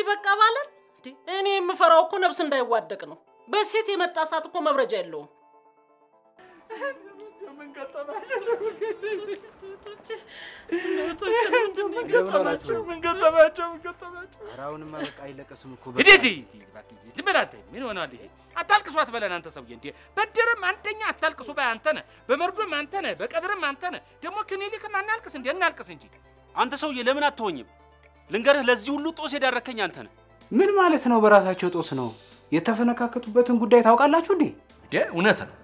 በቃ ባለን እንዴ! እኔ የምፈራው እኮ ነፍስ እንዳይዋደቅ ነው። በሴት የመጣ እሳት እኮ መብረጃ የለውም። ምን ገጠማቸው? ምን ገጠማቸው? ኧረ አሁንማ በቃ አይለቀስም እኮ ሂድ ሂድ ሂድ ሂድ፣ እባክህ ሂድ። ዝም በል አንተ። ምን ሆናል ይሄ? አታልቅሱ አትበለን አንተ ሰውዬ። እንዴ በድርም አንደኛ አታልቅሱ ባይ አንተ ነህ፣ በመርዶም አንተ ነህ፣ በቀብርም አንተ ነህ። ደግሞ ክኒሊክም አናልቅስ እንዴ? እናልቅስ እንጂ። አንተ ሰውዬ ለምን አትሆኝም? ልንገርህ፣ ለዚህ ሁሉ ጦስ የዳረከኝ አንተ ነህ። ምን ማለት ነው? በራሳቸው ጦስ ነው የተፈነካከቱበትን ጉዳይ ታውቃላችሁ እንዴ? እንዴ እውነት ነው።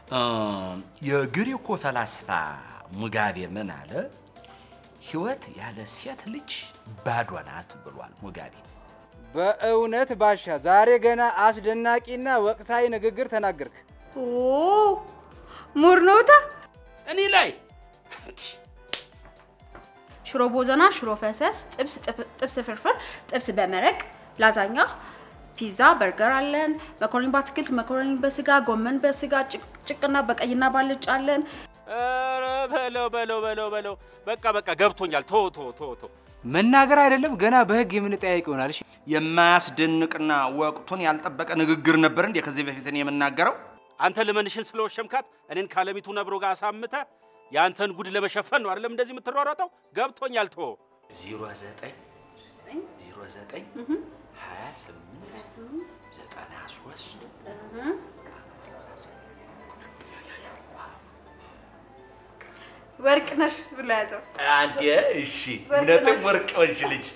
የግሪኮ ፈላስፋ ሙጋቤ ምን አለ? ህይወት ያለ ሴት ልጅ ባዶ ናት ብሏል ሙጋቤ። በእውነት ባሻ ዛሬ ገና አስደናቂና ወቅታዊ ንግግር ተናገርክ። ኦ ሙርኖታ እኔ ላይ ሽሮ ቦዘና፣ ሽሮ ፈሰስ፣ ጥብስ ጥብስ ፍርፍር፣ ጥብስ በመረቅ፣ ላዛኛ፣ ፒዛ፣ በርገር አለን። መኮረኒ በአትክልት፣ መኮረኒ በስጋ፣ ጎመን በስጋ፣ ጭቅ- ጭቅና በቀይና ባልጫ አለን። ኧረ በለው በለው በለው በለው። በቃ በቃ ገብቶኛል። ቶ ቶ ቶ ቶ መናገር አይደለም ገና በህግ የምንጠያየቅ ይሆናል። እሺ የማያስደንቅና ወቅቱን ያልጠበቀ ንግግር ነበር እንዴ ከዚህ በፊት እኔ የምናገረው? አንተ ልመንሽን ስለወሸምካት እኔን ካለሚቱ ነብሮ ጋር አሳምተ የአንተን ጉድ ለመሸፈን ነው አይደለም እንደዚህ የምትሯሯጠው? ገብቶኛል። ቶ ዜሮ ዘጠኝ ዜሮ ዘጠኝ ሀያ ስምንት ዘጠና ሶስት ወርቅ ነሽ ብሎ ያዘው። አንዴ እሺ፣ ወርቅ እውነትም ነሽ። ወርቅ ወንሽ ልጅ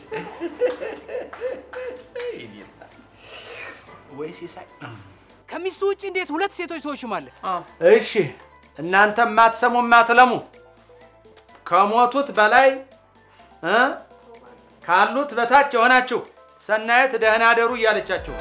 ወይ ሲሳይ ከሚስቱ ውጭ እንዴት ሁለት ሴቶች ትወሽማለህ? እሺ እናንተ የማትሰሙ የማትለሙ ከሞቱት በላይ እ ካሉት በታች የሆናችሁ ሰናየት ደህና አደሩ እያለቻችሁ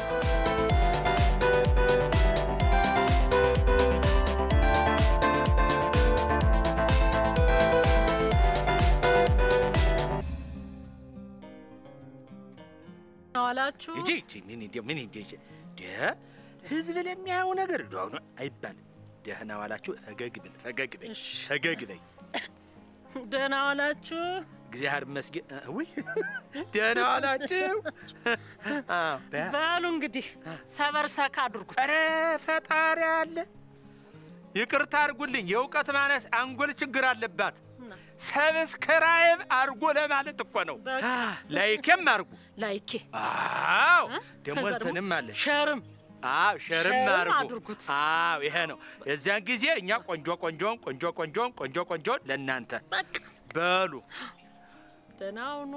ዋላችሁ እጂ እጂ ምን እንደ ምን እንደ ደ ህዝብ ለሚያየው ነገር እንደው ነው አይባልም። ደህና ዋላችሁ። ፈገግ ብል ፈገግ በይ ፈገግ በይ። ደህና ዋላችሁ። እግዚአብሔር ይመስገን። እ፣ ውይ ደህና ዋላችሁ። አዎ በ- በሉ እንግዲህ ሰበር ሰካ አድርጉት። ኧረ ፈጣሪ አለ። ይቅርታ አድርጉልኝ፣ የእውቀት ማነስ አንጎል ችግር አለባት። ሰብስክራይብ አድርጎ ለማለት እኮ ነው። በቃ ላይክም አድርጉ። ላይኬ አዎ ደግሞ ከዛ እንትንም አለ ሸርም አዎ ሸርም ሸርም አድርጉ። አድርጉት። አዎ ይሄ ነው። የዚያን ጊዜ እኛ ቆንጆ ቆንጆን ቆንጆ ቆንጆን ቆንጆ ቆንጆን ለእናንተ በቃ በሉ። ደህና ሁኑ።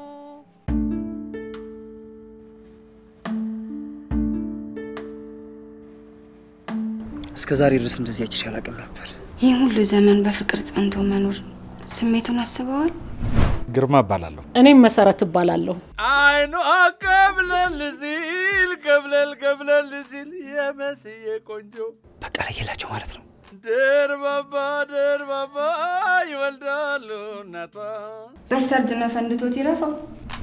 እስከ ዛሬ ድረስ እንደዚህ አይቼሽ አላውቅም ነበር። ይህ ሁሉ ዘመን በፍቅር ጸንቶ መኖር ስሜቱን አስበዋል? ግርማ እባላለሁ። እኔም መሰረት እባላለሁ። አይኗ ቀብለል ሲል ቀብለል ቀብለል ሲል የመስዬ ቆንጆ በቃ ለየላቸው ማለት ነው። ደርባባ ደርባባ ይወልዳሉ እናቷ በስተርጅና ፈንድቶት ይረፋው።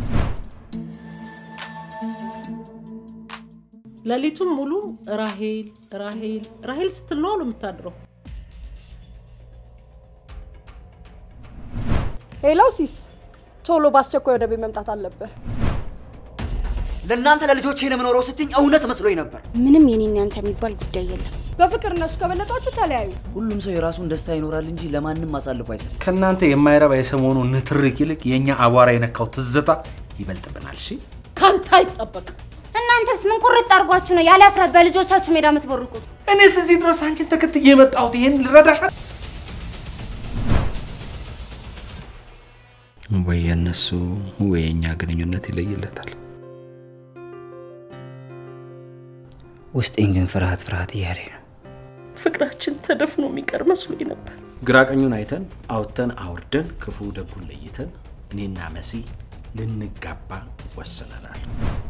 ሌሊቱን ሙሉ ራሄል ራሄል ራሄል ስትል ነው አሉ የምታድረው። ሄሎ ሲስ፣ ቶሎ በአስቸኳይ ወደ ቤት መምጣት አለብህ። ለእናንተ ለልጆቼ ነው የምኖረው ስትኝ እውነት መስሎኝ ነበር። ምንም የኔና ያንተ የሚባል ጉዳይ የለም። በፍቅር እነሱ ከበለጧችሁ ተለያዩ። ሁሉም ሰው የራሱን ደስታ ይኖራል እንጂ ለማንም አሳልፎ አይሰጥም። ከእናንተ የማይረባ የሰሞኑ ንትርክ ይልቅ የእኛ አቧራ የነካው ትዝታ ይበልጥብናል። እሺ ካንተ አይጠበቅም። እናንተስ ምን ቁርጥ አድርጓችሁ ነው ያለ እፍረት በልጆቻችሁ ሜዳ የምትቦርቁት? እኔስ እዚህ ድረስ አንቺን ተከትዬ የመጣሁት ይሄን ልረዳሻል። ወይ የእነሱ ወይ የእኛ ግንኙነት ይለይለታል። ውስጤን ግን ፍርሃት ፍርሃት እያለኝ ነው። ፍቅራችን ተደፍኖ የሚቀር መስሎኝ ነበር። ግራ ቀኙን አይተን አውጥተን አውርደን ክፉ ደጉን ለይተን እኔና መሲ ልንጋባ ወስነናል።